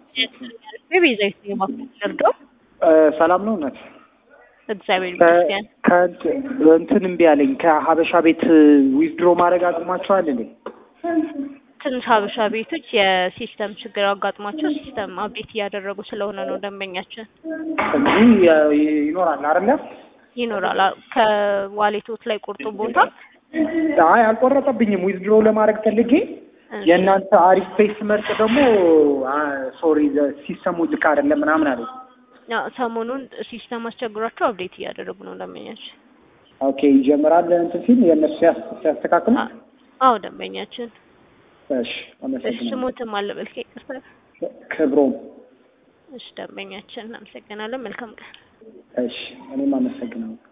ቤዛዊት የማደርገው ሰላም ነው እውነት እግዚአብሔር ይመስገን። እንትን እምቢ አለኝ ከሀበሻ ቤት ዊዝድሮ ማድረግ አቅሟቸዋል እንዴ? ትንሽ ሀበሻ ቤቶች የሲስተም ችግር አጋጥሟቸው ሲስተም አፕዴት እያደረጉ ስለሆነ ነው ደንበኛችን እንጂ ይኖራል አይደለ? ይኖራል አ- ከዋሌቶት ላይ ቁርጡ ቦታ አይ አልቆረጠብኝም። ዊዝድሮ ለማድረግ ፈልጌ የእናንተ አሪፍ ፔስ መርጥ ደግሞ ሶሪ ሲስተሙ ልክ አይደለም ምናምን አለኝ። ያው ሰሞኑን ሲስተም አስቸግሯቸው አፕዴት እያደረጉ ነው ደንበኛችን። ኦኬ ይጀምራል እንትን ሲል የእነሱ ሲያስ- ሲያስተካክሉ አ- አዎ ደንበኛችን። እሺ አመሰግናለሁ። ስሞትም አለበል ይቅርታ። ክብሮም እሺ ደንበኛችን እናመሰግናለን። መልካም ቀን። እሺ እኔም አመሰግናለሁ።